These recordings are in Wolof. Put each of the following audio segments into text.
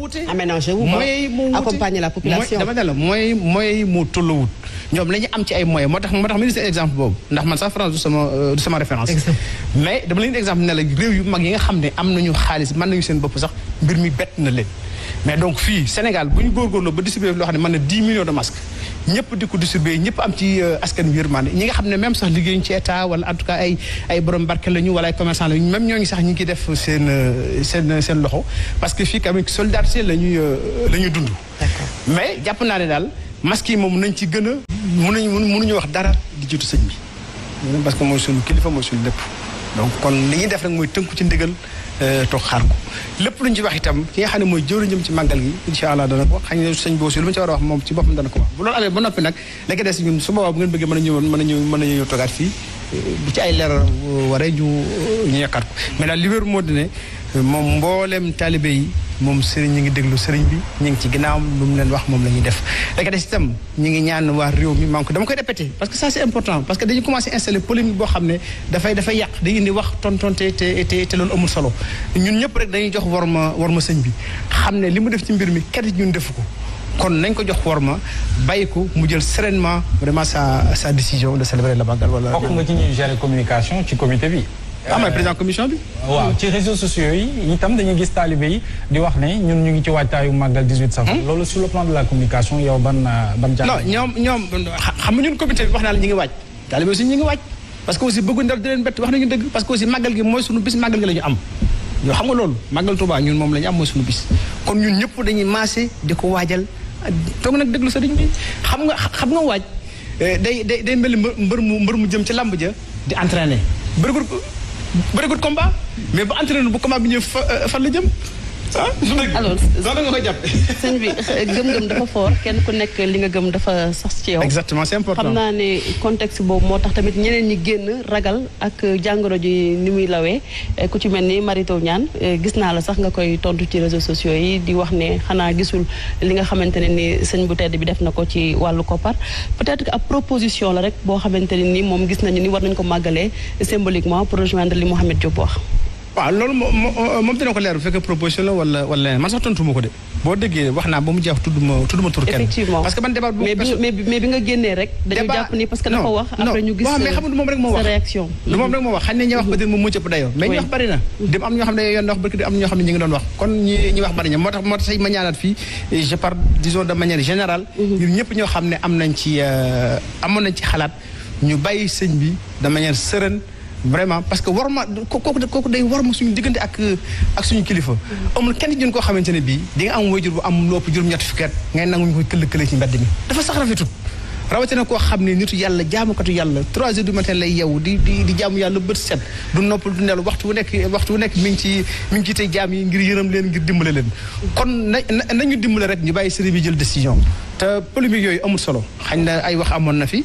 wute aménagé wu moyens yi moo wute accompagner la population dama ne la moyens moyens yi moo tolluwut ñoom la ñu am ci ay moyens moo tax moo tax ministre exemple boobu ndax man sax France du sama du sama référence mais dama leen exemple ne la réew yu mag yi nga xam ne am nañu xaalis mën nañu seen bopp sax mbir mi bett na leen mais donc fii Sénégal bu ñu góorgóorloo ba distribuer loo xam ne mën na 10 millions de masques ñëpp di ko distribuer ñëpp am ci askan wi yërmande ñi nga xam ne même sax liggéeyuñ ci état wala en tout cas ay ay borom barke lañu wala ay commerçant lañu même ñooñu sax ñi ngi def seen seen seen loxo parce que fii quand même solidarité la ñuy la ñuy dund. mais jàpp naa ne daal masques yi moom nañ ci gën a mënuñu mënuñu wax dara di jiitu sëñ bi. parce que mooy suñu kilifa mooy suñu lépp donc kon li ñuy def rek mooy tënku ci ndigal toog xaar ko lépp lu ñu ci wax itam ki nga xam ne mooy jëwriñam ci màggal gi incha allah dana ko xañ ne sëñ boosi lu ma ci war a wax moom ci boppam dana ko wax bu loolu amee ba noppi nag la ko des ñun su boobaa bu ngeen bëggee mën a ñëwoon mën a ñëw mën a ñëw toogaat fii bu ci ay leeral waree ñu ñu yokkaat ko mais daal li wér moo di ne moom mbooleem taalibe yi moom sëriñ ñi ngi déglu sëriñ bi ñu ngi ci ginnaawam lu mu leen wax moom la ñuy def léegi des itam ñu ngi ñaan waa réew mi maa ngi ko dama koy répété parce que ça c'est important parce que dañu commencé installer polémique boo xam ne dafay dafay yàq day indi wax tontonte te te te loolu amul solo ñun ñëpp rek dañuy jox war ma war ma sëñ bi xam ne li mu def ci mbir mi kat ñun defu ko kon nañ ko jox war ma bàyyi ko mu jël sereinement vraiment sa sa décision de célébrer la Magal wala. bokk nga ci ñuy gérer communication ci comité bi. ah mooy président commission bi. waaw ci réseaux sociaux yi itam dañuy gis taalibe yi di wax ne ñun ñu ngi ci waajtaayu màggal 18 safar. loolu sur le plan de la communication yow ban ban. jàng non ñoom ñoom xam nga ñun comité bi wax naa la ñu ngi waaj. taalibe aussi ñu ngi waaj parce que aussi bëggu ndar di leen bett wax nañu dëgg parce que aussi màggal gi mooy sunu bis màggal gi la ñu am. yow xam nga loolu màggal Tuubaa ñun moom la ñu am mooy sunu bis kon ñun ñëpp dañuy maase di ko waajal toog nag déglu sëriñ bi xam nga xam nga waaj day day day mel mbër mu mbër mu jëm ci làmb ja di entraîner bërigut bërigut combat mais bu entraîner bu combat bi ñëw fan la jëm ah. alors loolu nga koy jàpp. sëñ bi gëm-gëm dafa fort kenn ku nekk li nga gëm dafa sax ci yow. exactement c'est important xam naa ne contexte boobu moo tax tamit ñeneen ñi génn ragal ak jàngoro ji ni muy lawee ku ci mel ni Marito Niane gis naa la sax nga koy tontu ci réseaux sociaux yi di wax ne xanaa gisul li nga xamante ne ni sëñ bu tedd bi def na ko ci wàllu koppar peut-être que ab proposition la rek boo xamante ne ni moom gis nañu ni war nañu ko màggalee symboliquement pour rejoindre li Mouhamed Diop wax. waaw loolu moom moom dina ko leer bu fekkee proposition la wala wala leneen man sax tontu ma ko de boo déggee wax naa ba mu jeex tudd ma tudd ma tur kenn. effectivement parce que man débat mais bi mais mais bi nga génnee rek. dañu jàpp ni parce que dafa wax. après ñu gis waaw mais xam nga du moom rek moo wax sa réaction. du moom rek moo wax xañ na ñuy wax peut-être moom moo ci ëpp dayoo. mais ñi wax bari na. dem am ñoo xam ne yoon na wax barki am ñoo xam ne ñu ngi doon wax kon ñi ñi wax bari na moo tax moo tax ma ñaanaat fii je parle disons de manière générale. ñun ñëpp ñoo xam ne am nañ ci amoon nañ ci xalaat ñu bàyyi sëñ bi de manière sereine vraiment parce que war ma kooku kooku day war ma suñu diggante ak ak suñu kilifa. amul kenn ci ñun koo xamante ne bii di nga am wayjur bu am lu ëpp juróom-ñetti fukki at ngay nangu ñu koy këll kële ci mbedd mi dafa sax rafetut rawatina koo xam ne nitu yàlla jaamukatu yàlla trois heures du matin lay yeewu di di di jaamu yàlla bët set du noppal du nelu waxtu wu nekk waxtu wu nekk mi ngi ci mi ngi ci tey jaam yi ngir yërëm leen ngir dimbale leen kon na nañu dimbale rek ñu bàyyi sëriñ bi jël décision te polémique yooyu amul solo xañ na ay wax amoon na fi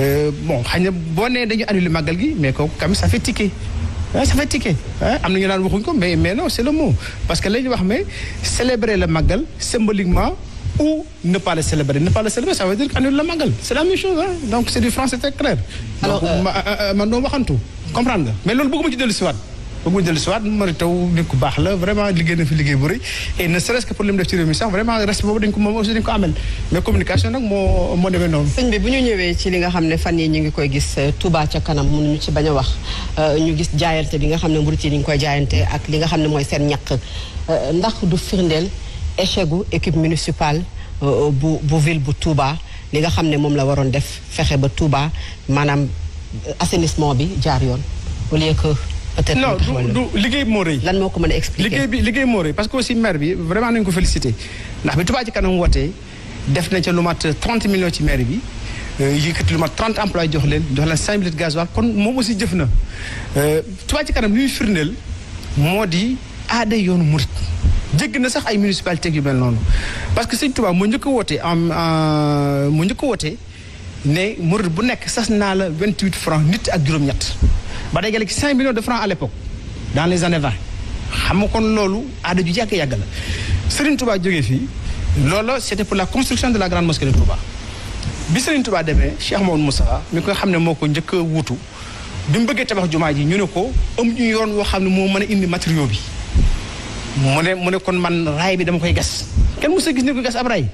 bon xañ na boo nee dañu annulé màggal gi mais kooku kam ça fait ticket ah ça fait ticket ah am na ñu naan waxuñ ko mais mais non c'est le mot parce que la ñu wax mais célébrer le màggal symboliquement ou ne pas le célébrer ne pas le célébrer ça veut dire annuler le màggal c'est la même chose hein donc c'est du français très clair. alors donc man doo waxantu comprendre nga mais loolu bëgguma ci dellu si waat bëgguma dellu si waat Mary Teuw nit ku baax la vraiment liggéey na fi liggéey bu rëy et ne serait-ce que pour li mu def ci réew mi sax vraiment respect boobu dañ ko moom aussi dañ ko amel mais communication nag moo moo demee noonu. sëñ bi bu ñu ñëwee ci li nga xam ne fan yi ñu ngi koy gis Touba ca kanam mënuñu ci bañ a wax ñu gis jaayante bi nga xam ne murit yi ñu ngi koy jaayante ak li nga xam ne mooy seen ñàkk ndax du firndeel échec gu équipe municipale bu bu ville bu Touba li nga xam ne moom la waroon def fexe ba Touba maanaam assainissement bi jaar yoon au lieu que. peut-être non du du liggéey moo rëy. lan moo ko mën a expliquer liggéey bi liggéey moo rëy parce que aussi maire bi vraiment nañu ko féliciter ndax bi Touba ci kanam wootee def na ca lu mat 30 millions ci maire bi yëkkati lu mat 30 emplois jox leen jox leen 5 litres gasoil kon moom aussi jëf na Touba ci kanam li muy firndeel moo di aada yoonu murit jégg na sax ay municipalités yu mel noonu parce que sëñ Touba moo njëkk a woote en moo njëkk a woote ne murit bu nekk sas naa la 28 francs nit ak juróom-ñett ba day ci 5 millions de francs à l'époque dans les années 20 xam nga kon loolu aada ju yàgg yàgg la Serigne Touba jógee fii loolu c'était pour la construction de la grande mosquée de Touba bi Serigne Touba demee Cheikh Mamadou Moussa mi ko xam ne moo ko njëkk a wuutu bi mu bëggee tabax jumaa ji ñu ne ko am ñu yoon woo xam ne moo mën a indi matériaux bi mu ne mu ne kon man raay bi dama koy gas kenn mos a gis ni ko gas ab raay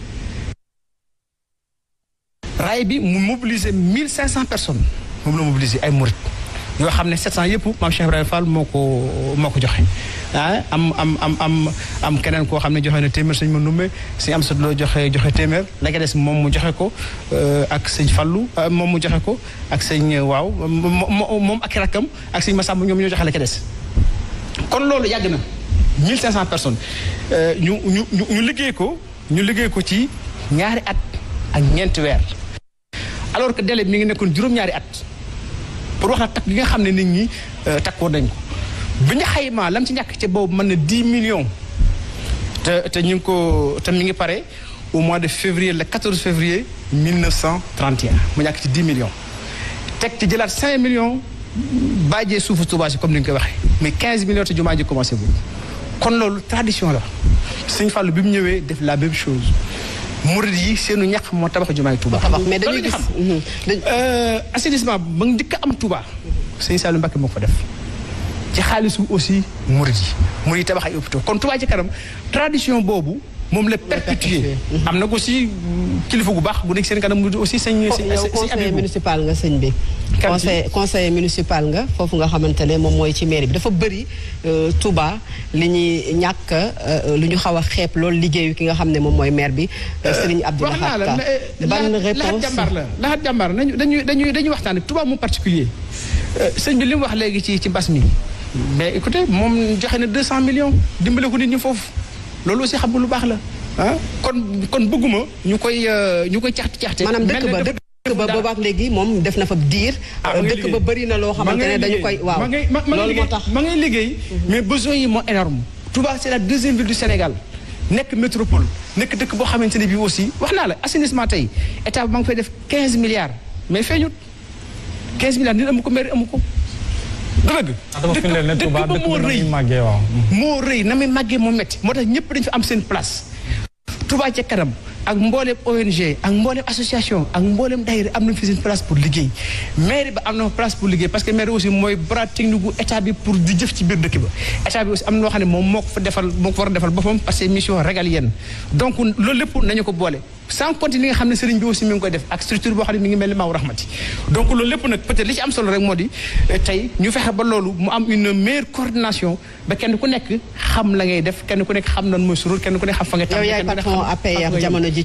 raay bi mu mobiliser mille cinq cent personnes moom la mobiliser ay murit yoo xam ne 700 yëpp maam Cheikh Ibrahima Fall moo ko moo ko joxe ah am am am am am keneen koo xam ne joxe na téeméer sëñ ma numbe sëñ am sat loo joxe joxe téeméer la nga des moom mu joxe ko ak sëñ Fallu moom mu joxe ko ak sëñ waaw moom ak rakkam ak sëñ Massamba ñoom ñoo joxe la ca des kon loolu yàgg na 1500 personnes ñu ñu ñu liggéey ko ñu liggéey ko ci ñaari at ak ñeenti weer alors que délai mi ngi nekkoon juróom-ñaari at pour wax la takk gi nga xam ne nit ñi takkoon nañ ko bi ñu xaymaa lam ci ñàkk ci boobu mën na 10 millions te te ñu ngi ko te mi ngi pare au mois de février le 14 février 1931 mu ñàkk ci 10 millions teg ci jëlaat 5 millions bàjjee suufu Tuubaa si comme ni nga koy waxee mais 15 millions te jumaa ji commencé bu kon loolu tradition la Sëñ Fallu bi mu ñëwee def la même chose murid yi seenu ñax moo tabax jumaay Touba. mais dañuy gis assainissement ba nga njëkk am Touba. sëñ Saliou Mbacké moo ko fa def ci xaalisu aussi murid yi murid yi tabax ay hôpitaux kon Touba ci kanam tradition boobu moom la perpétuer am na ko aussi kilifa gu baax bu nekk seen kanam aussi sëñ yow conseiller municipal nga sëñ bi conseil conseiller municipal nga foofu nga xamante ne moom mooy ci mairie bi dafa bëri Touba li ñuy ñàkk lu ñu xaw a xeeb loolu liggéeyu ki nga xam ne moom mooy maire bi Serigne Abdou Lahad Ka ban réponse jàmbaar la laxat jàmbaar nañu dañuy dañuy dañuy waxtaane Touba mu particulier sëñ bi li mu wax léegi ci ci mbas mi mais écoutez moom joxe na 200 millions dimbale ko nit ñi foofu loolu aussi xam nga lu baax la ah kon kon bëgguma ñu koy ñu koy caxti caxte maanaam dëkk ba dëkk ba boobaak léegi moom def na fa diir dëkk ba bëri na loo xamante ne dañu koy waaw loolu moo tax ma ngay liggéey mais besoin yi moo énorme Touba c'est la deuxième ville du Sénégal nekk métropole nekk dëkk boo xamante ne bii aussi wax naa la assainissement tey état bi ma ngi fay def 15 milliards mais feeñut 15 milliards nit amu ko maire amu ko dëgg dëkk dëkk ba moo rëy moo rëy na muy màggee moo métti moo tax ñëpp dañu fa am seen place Touba ca kanam ak mboolem ONG ak mboolem association ak mboolem daayira am nañ fi seen place pour liggéey maire ba am na place pour liggéey parce que maire aussi mooy bras technique gu état bi pour di jëf ci biir dëkk ba état bi aussi am na loo xam ne moom moo ko fa defal moo ko war a defal boppam parce que mission régalienne donc loolu lépp nañu ko boole sans compter li nga xam ne sëriñ bi aussi mi ngi koy def ak structure boo xam ne mi ngi mel ni maaw rahmati donc loolu lépp nag peut-être li ci am solo rek moo di tey ñu fexe ba loolu mu am une meilleure coordination ba kenn ku nekk xam la ngay def kenn ku nekk xam nan mooy surul kenn ku nekk xam fa nga yow yaay patron APR jamono